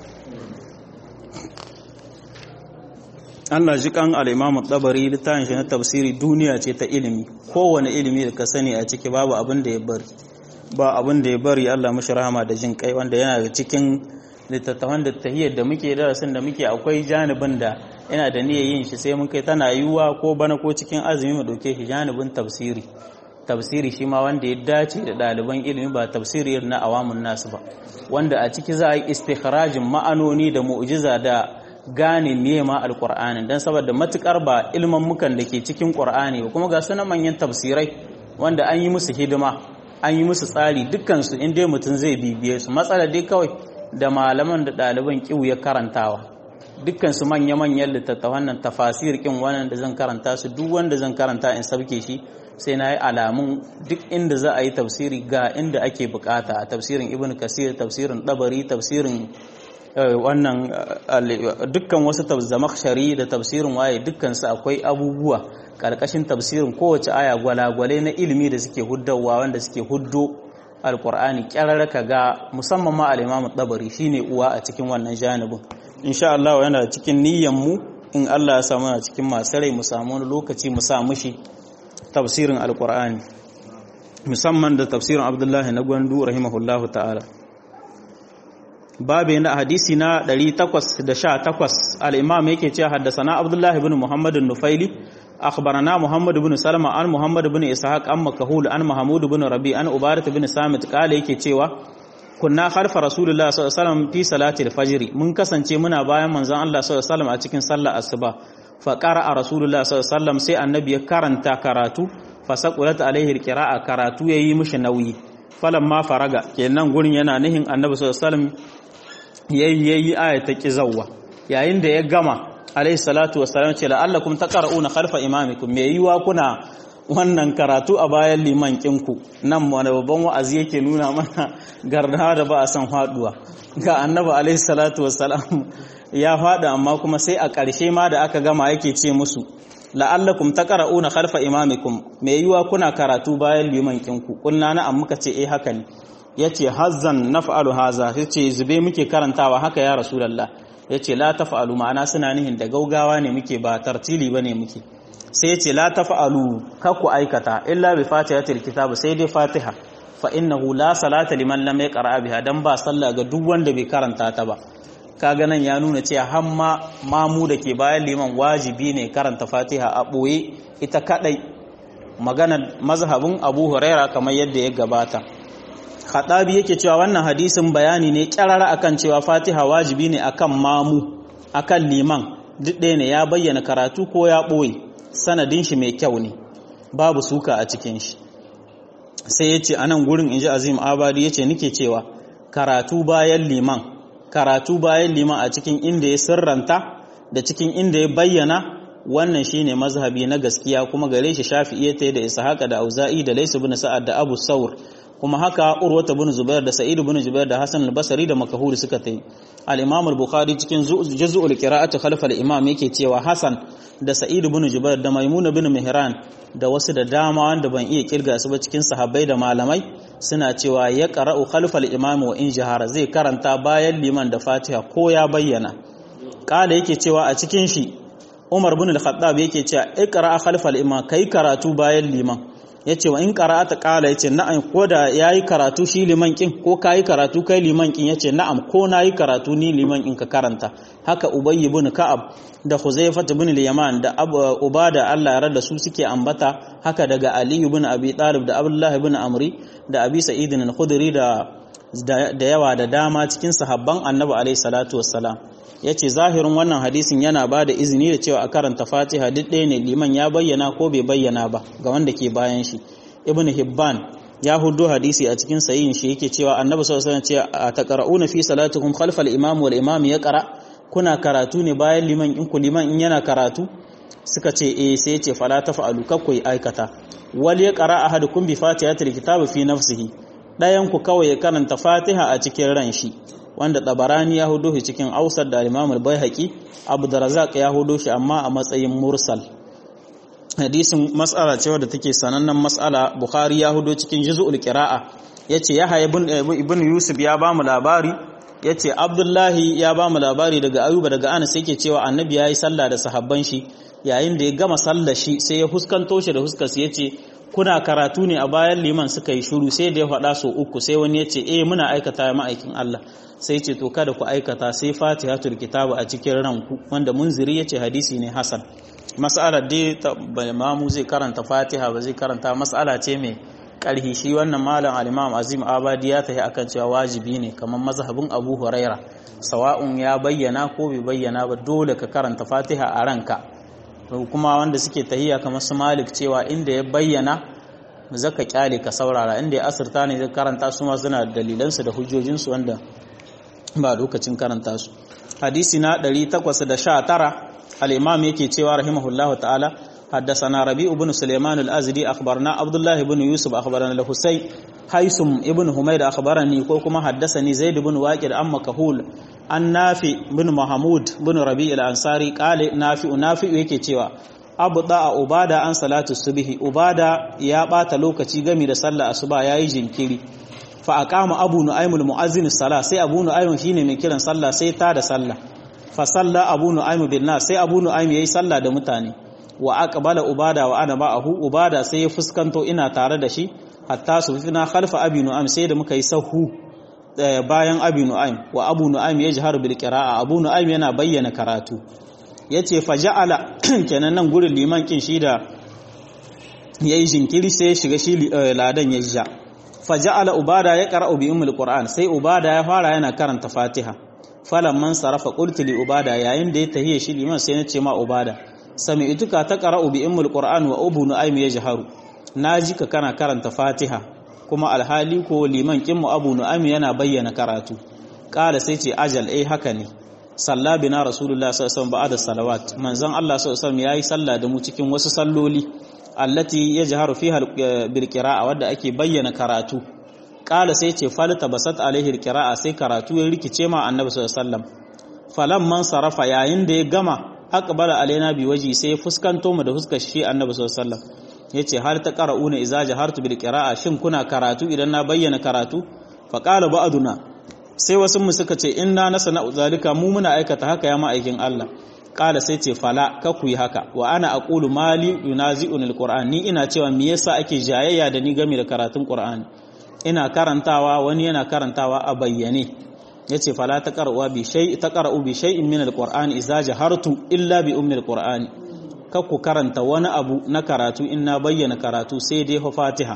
Allah ji kan al-Imam Tabari littafin shi na tafsiri duniya ce ta ilimi kowane ilimi da ka sani a ciki babu abin da ya bari ba abin da ya bari Allah mashi rahama da jin kai wanda yana da cikin littattafan da tahiyar da muke darasin da muke akwai janibin da ina da niyyar yin shi sai mun kai tana yiwuwa ko bana ko cikin azumi mu dauke shi janibin tafsiri tafsiri shi ma wanda ya dace da ɗaliban ilimi ba tafsiri na awamun nasu ba wanda a ciki za a yi istikharajin ma'anoni da mu'jiza da gane miye ma alqur'ani dan saboda matukar ba ilman mukan da ke cikin qur'ani ba kuma ga sunan manyan tafsirai wanda an yi musu hidima an yi musu tsari dukkan su in dai mutum zai bibiye su matsala dai kawai da malaman da ɗaliban kiwu ya karantawa dukkan su manya-manyan littattafan nan tafasir kin wannan da zan karanta su duk wanda zan karanta in sabke shi sai na yi alamun duk inda za a yi tafsiri ga inda ake bukata a tafsirin ibn kasir tafsirin dabari tafsirin wannan dukkan wasu zamakshari da tafsirin waye dukkan su akwai abubuwa karkashin tafsirin kowace aya gwalagwale na ilimi da suke huddawa wanda suke huddo alkur'ani kyararraka ga musamman ma al-imam dabari shine uwa a cikin wannan janibin insha Allah yana cikin niyyar mu in Allah ya samu a cikin masu rai mu samu wani lokaci mu sa mushi tafsirin alkur'ani musamman da tafsirin abdullahi na gwandu rahimahullahu ta'ala babu na hadisi na 818 al-imam yake cewa haddasana abdullahi ibn muhammad nufaili akhbarana muhammad ibn salama an muhammad ibn ishaq an makahul an mahmud ibn rabi an ubarat ibn samit kale yake cewa kunna khalfa rasulullah sallallahu alaihi wasallam fi salati al-fajr mun kasance muna bayan manzon Allah sallallahu alaihi wasallam a cikin sallar asuba fa qara'a rasulullah sallallahu alaihi wasallam sai annabi ya karanta karatu fa saqulat alaihi al-qira'a karatu yayi mishi nauyi falamma faraga kenan gurin yana nihin annabi sallallahu alaihi wasallam yayi yayi ayata kizawwa yayin da ya gama alaihi salatu wassalam ce la'allakum taqra'una khalfa imamikum me yiwa kuna wannan karatu a bayan liman kinku nan wani babban wa'azi yake nuna mana garda da ba a san faduwa ga annabi alaihi salatu wassalam ya fada amma kuma sai a ƙarshe ma da aka gama yake ce musu la'allakum taqra'una khalfa imamikum me yiwa kuna karatu bayan liman kinku kunna na amma muka ce eh haka ne yace hazzan naf'alu haza yace zube muke karantawa haka ya rasulullah yace la taf'alu ma'ana suna nihin da gaugawa ne muke ba tartili bane muke sai ce la tafa'alu kakku aikata illa bi fatihatil kitab sai dai fatiha fa innahu la salata liman lam yaqra biha dan ba sallah ga duk wanda bai karanta ta ba kaga nan ya nuna cewa hamma mamu da ke bayan liman wajibi ne karanta fatiha a boye ita kadai magana mazhabin Abu Huraira kamar yadda ya gabata Khadabi yake cewa wannan hadisin bayani ne kyarara akan cewa fatiha wajibi ne akan mamu akan liman duk ɗaya ne ya bayyana karatu ko ya ɓoye sanadin shi mai kyau ne babu suka a cikin shi sai ya ce a nan gurin inji azim abadi ya ce nike cewa karatu bayan liman karatu bayan liman a cikin inda ya sirranta da cikin inda ya bayyana wannan shine mazhabi na gaskiya kuma gare shi shafi'i ta da ishaqa da auza'i da laysu bin sa'ad da abu saur kuma haka urwata bin zubair da sa'id bin zubair da hasan al-basri da makahuri suka tayi al-imam al-bukhari cikin juz'ul qira'ati khalf al-imam yake cewa hasan da sa'id bin jubair da maimuna bin mihran da wasu da dama wanda ban iya kirga su ba cikin sahabbai da malamai suna cewa ya qara'u khalf al-imam wa in jahara zai karanta bayan liman da fatiha ko ya bayyana kala yake cewa a cikin shi umar bin al-khattab yake cewa iqra khalf al-imam kai karatu bayan liman ya ce wa in qara'ata qala yace na'am ko da yayi karatu shi liman kin ko kai karatu kai liman kin yace na'am ko nayi karatu ni liman in ka karanta haka ubayy ibn ka'ab da huzaifah ibn al-yaman da ubada Allah ya rada su suke ambata haka daga ali ibn abi talib da abdullah ibn amri da abi sa'id al-khudri da da yawa da dama cikin sahabban annabi alaihi salatu wassalam ya ce zahirin wannan hadisin yana ba da izini da cewa a karanta fatiha duk ɗaya ne liman ya bayyana ko bai bayyana ba ga wanda ke bayan shi ibn hibban ya hudu hadisi a cikin sayin shi yake cewa annabi sallallahu alaihi wasallam ce a taqra'una fi salatikum khalfal imam wal imam yaqra kuna karatu ne bayan liman in ku liman in yana karatu suka ce eh sai yace fala tafa'alu kakku aikata wal yaqra ahadukum bi fatihatil kitabi fi nafsihi dayan ku kawai ya karanta fatiha a cikin ran shi wanda tabarani ya hudo shi cikin ausar da al-imam al-baihaqi abu darazaq ya hudo shi amma a matsayin mursal hadisin mas'ala ce wadda take sanannen mas'ala bukhari ya hudo cikin juz'ul qira'a yace yahya ibn ibn yusuf ya ba mu labari yace abdullahi ya ba mu labari daga ayuba daga anas yake cewa annabi yayi sallah da sahabban shi yayin da ya gama sallar shi sai ya huskanto shi da huskarsa yace kuna karatu ne a bayan liman suka yi shuru sai da ya faɗa so uku sai wani ya ce eh muna aikata ma'aikin Allah sai ce to kada ku aikata sai fatihatul kitabu a cikin ranku wanda munziri ya ce hadisi ne hasan mas'alar dai mamu zai karanta fatiha ba zai karanta mas'ala ce mai karhi shi wannan malam al-imam azim abadi ya tafi akan cewa wajibi ne kamar mazhabin abu huraira sawa'un ya bayyana ko bai bayyana ba dole ka karanta fatiha a ranka kuma wanda suke tahiya kamar su malik cewa inda ya bayyana zaka kyale ka saurara inda ya asirta ne zai karanta su ma suna dalilansu da hujjojinsu wanda ba lokacin karanta su hadisi na 819 al-imam yake cewa rahimahullahu ta'ala حدثنا ربيع بن سليمان الأزدي أخبرنا عبد الله بن يوسف أخبرنا الحسين حيثم ابن حميد أخبرني كوكما حدثني زيد بن واكر أما كهول an nafi bin mahmud bin rabi al-ansari kale nafi nafi yake cewa abu da ubada an salatu subhi ubada ya bata lokaci gami da sallar asuba yayi jinkiri fa aqama abu nu'aym al-mu'azzin sala sai abu nu'aym shine mai kiran sallah sai ta da sallah fa salla abu nu'aym bin nas sai abu nu'aym yayi sallah da mutane wa aqbala ubada wa ana ma'ahu ubada sai ya fuskanto ina tare da shi hatta su fina khalfa abi nu'aym sai da muka yi sahu bayan abi nu'aym wa abu nu'aym yajharu bil qira'a abu nu'aym yana bayyana karatu yace fa ja'ala kenan nan gurin liman kin shi da yayi jinkiri sai ya shiga shi ladan ya ja fa ja'ala ubada ya qara'u bi ummul qur'an sai ubada ya fara yana karanta fatiha falamman sarafa qultu li ubada yayin da ya tahiye shi liman sai na ce ma ubada sami'tuka ta qara'u bi ummul qur'an wa abu nu'aym yajharu naji ka kana karanta fatiha kuma alhali ko liman kinmu abu nu'aym yana bayyana karatu kala sai ce ajal eh haka ne salla bina rasulullah sallallahu alaihi wasallam ba'da salawat manzon Allah sallallahu alaihi wasallam yayi sallah da mu cikin wasu salloli allati yajharu fiha bil qira'a wadda ake bayyana karatu kala sai ce falta basat alaihi qira'a sai karatu ya rikice ma annabi sallallahu alaihi wasallam falamman sarafa yayin da ya gama aqbala alaina bi waji sai fuskanto mu da fuskar shi annabi sallallahu alaihi wasallam yace har ta qara'una idza jahartu bil qira'a shin kuna karatu idan na bayyana karatu fa qala ba'duna sai wasu mu suka ce inna nasana zalika mu muna aikata haka ya ma'aikin Allah qala sai ce fala ka ku yi haka wa ana aqulu mali yunazi'un alquran ni ina cewa me yasa ake jayayya da ni game da karatun qur'ani ina karantawa wani yana karantawa a bayyane yace fala ta qara'u bi shay ta qara'u bi shay'in min alqur'ani idza jahartu illa bi ummi alqur'ani ku karanta wani abu na karatu in na bayyana karatu sai dai fatiha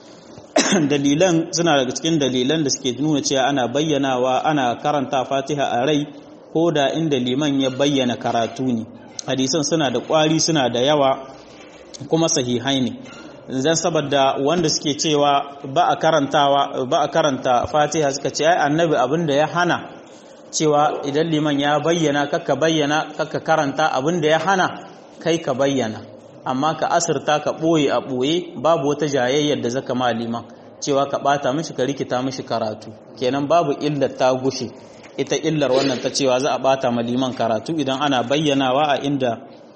dalilan suna daga cikin dalilan da suke nuna cewa ana bayyanawa ana karanta fatiha a rai ko da inda liman ya bayyana karatu ne hadisan suna da kwari suna da yawa kuma sahihai ne zan saboda wanda suke cewa ba a karantawa ba a karanta fatiha suka ce ai annabi abin da ya hana cewa idan liman ya bayyana kakka bayyana kakka karanta abin da ya hana kai ka bayyana amma ka asirta ka ɓoye a ɓoye babu wata jayayyar da zaka ma liman cewa ka ɓata mishi ka rikita mishi karatu kenan babu illar ta gushe ita illar wannan ta cewa za a ɓata ma liman karatu idan ana bayyanawa a inda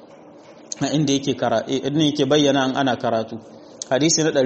a inda yake karatu idan yake bayyana an ana karatu hadisi na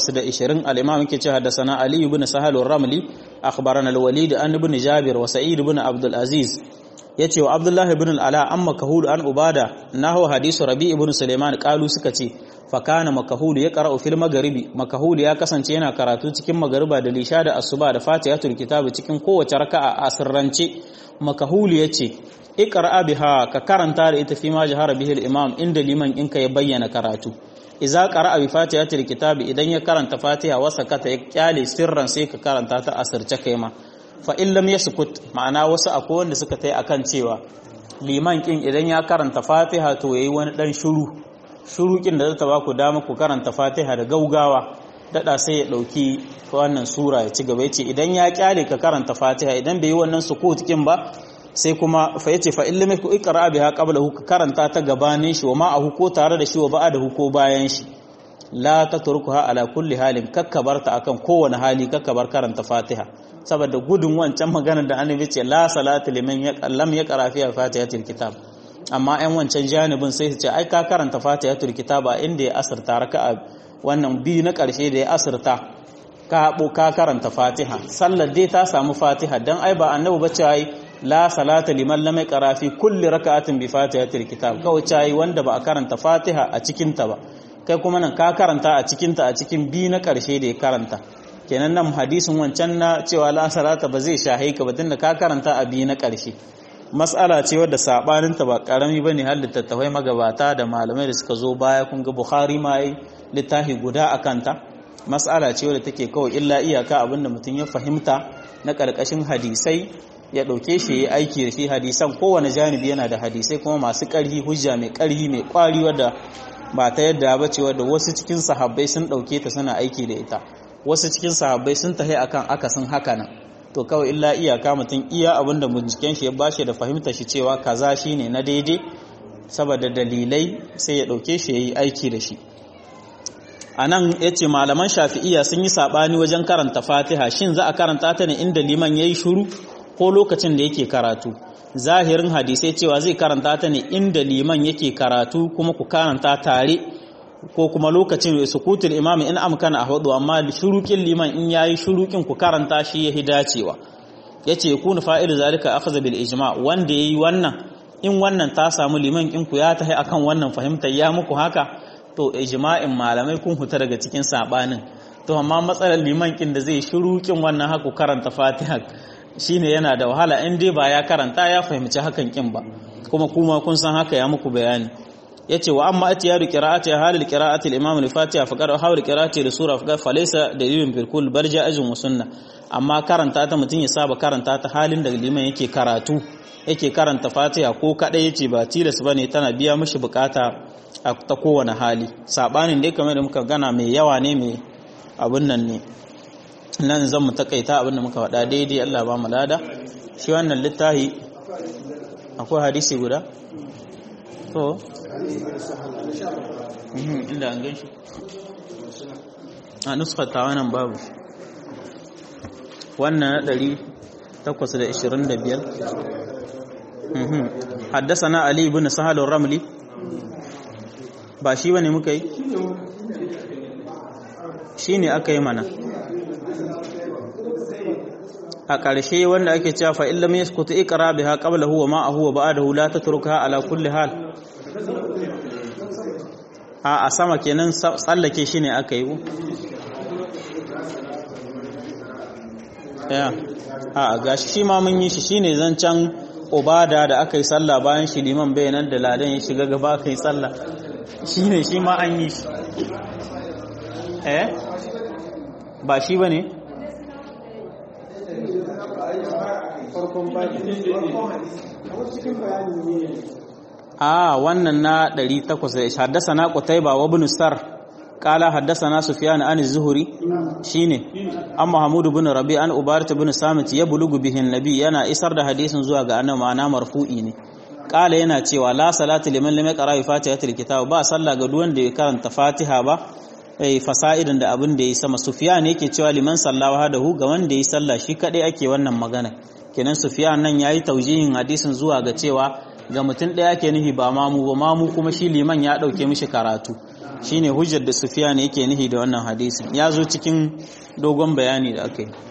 820 al-imam yake cewa haddathana ali ibn sahal ar-ramli akhbarana al-walid an ibn jabir wa sa'id ibn abdul aziz yace wa abdullah ibn al-ala an makahul an ubada nahu hadisu rabi ibn sulaiman qalu suka ce fa kana makahul ya qara'u fil magharibi makahul ya kasance yana karatu cikin magariba da lisha da asuba da fatihatul kitab cikin kowace raka'a a sirrance makahul yace iqra biha ka karanta da ita fi ma jahara bihi al-imam inda liman inka ya bayyana karatu idza qara'a bi fatihatil kitab idan ya karanta fatiha wa sakata ya kyale sirran sai ka karanta ta asirce kai ma fa in lam yaskut ma'ana wasu akwai wanda suka tai akan cewa liman kin idan ya karanta fatiha to yayi wani dan shiru shiru kin da zata ba ku dama ku karanta fatiha da gaugawa dada sai ya dauki wannan sura ya ci gaba yace idan ya kyale ka karanta fatiha idan bai yi wannan sukut kin ba sai kuma fa yace fa illam yaku iqra biha qablahu ka karanta ta gabanin shi wa ma'ahu ko tare da shi wa ba'dahu ko bayan shi la tatrukuha ala kulli halin kakkabarta akan kowane hali kakkabar karanta fatiha saboda gudun wancan maganar da annabi ce la salatu liman lam yaqra fiha fatihatul kitab amma ɗan wancan janibin sai su ce ai ka karanta fatihatul kitab a inda ya asirta raka'a wannan biyu na ƙarshe da ya asirta ka haɓo ka karanta fatiha sallar dai ta samu fatiha dan ai ba annabi ba ce ai la salata liman lam yaqra fi kulli raka'atin bi fatihatil kitab kawai cai wanda ba a karanta fatiha a cikin ta ba kai kuma nan ka karanta a cikin ta a cikin bi na karshe da ya karanta kenan nan hadisin wancan na cewa la salata ba zai shahe ka ba tunda ka karanta a bi na karshe mas'ala ce wadda sabanin ta ba karami bane har littattafai magabata da malamai da suka zo baya kun ga bukhari ma yi littafi guda akan ta mas'ala ce wadda take kawai illa iyaka abinda mutum ya fahimta na karkashin hadisai ya ɗauke shi ya aiki da shi hadisan kowane janibi yana da hadisai kuma masu ƙarfi hujja mai ƙarfi mai ƙwari wadda ba ta yadda ba ce wadda wasu cikin sahabbai sun ɗauke ta suna aiki da ita wasu cikin sahabbai sun tahi akan akasin haka nan to kawai illa iyaka mutum iya abin da binciken shi ya bashi da fahimta shi cewa kaza shine na daidai saboda dalilai sai ya ɗauke shi ya yi aiki da shi a nan ya ce malaman shafi'iya sun yi saɓani wajen karanta fatiha shin za a karanta ta ne inda liman ya yi shuru ko lokacin da yake karatu zahirin hadisai cewa zai karanta ta ne inda liman yake karatu kuma ku karanta tare ko kuma lokacin sukutul imam in amkana a hudu amma shurukin liman in yayi shurukin ku karanta shi yahi dacewa yace yakunu fa'ilu zalika akhadha bil ijma wanda yayi wannan in wannan ta samu liman in ku ya tahi akan wannan fahimtar ya muku haka to ijma'in malamai kun huta daga cikin sabanin to amma matsalar liman kin da zai shiru kin wannan haku karanta fatiha shine yana da wahala in dai ba ya karanta ya fahimci hakan kin ba kuma kuma kun san haka ya muku bayani yace wa amma atiyadu qira'ati halil qira'ati al-imam al-fatiha fa qara hawl qira'ati li sura fa falaysa dalilun bil kull bar ja'izun wa sunna amma karanta ta mutun ya saba karanta ta halin da liman yake karatu yake karanta fatiha ko kadai yace ba tilas bane tana biya mishi bukata a ta kowane hali sabanin dai kamar da muka gana mai yawa ne mai abun nan ne nan zan mu takaita abin da muka faɗa daidai Allah ba mu lada shi wannan littafi akwai hadisi guda to inda an gan shi a nuskar tawanan babu wannan na 825 haddasa na ali ibn sahalun ramli ba shi bane muka yi shi ne aka yi mana a ƙarshe wanda ake cewa fa illam yaskutu iqra biha qabla huwa ma huwa ba'dahu la tatruka ala kulli hal a a sama kenan tsallake shi ne aka yi ya a gashi shi ma mun yi shi shine zancan ubada da aka yi sallah bayan shi liman bayanan da ladan ya shiga gaba aka yi sallah shine shi ma an yi shi eh ba shi bane a wannan na 800 haddasa na qutayba wa ibn sar qala haddathana sufyan an az-zuhri shine an mahmud ibn rabi an ubarat ibn samit ya bulugu bihin nabi yana isar da hadisin zuwa ga annabi ma'ana marfu'i ne qala yana cewa la salatu liman lam yaqra bi fatihatil kitab ba sallah ga duwan da ya karanta fatiha ba eh fasa'idan da abin da ya sama sufyan yake cewa liman sallawa hadahu ga wanda ya sallah shi kadai ake wannan magana kenan sufyan nan yayi taujihin hadisin zuwa ga cewa ga mutum ɗaya ke nihi ba mamu ba mamu kuma shi liman ya ɗauke mishi karatu shine hujjar da sufiya ne yake nihi da wannan hadisin ya zo cikin dogon bayani da aka yi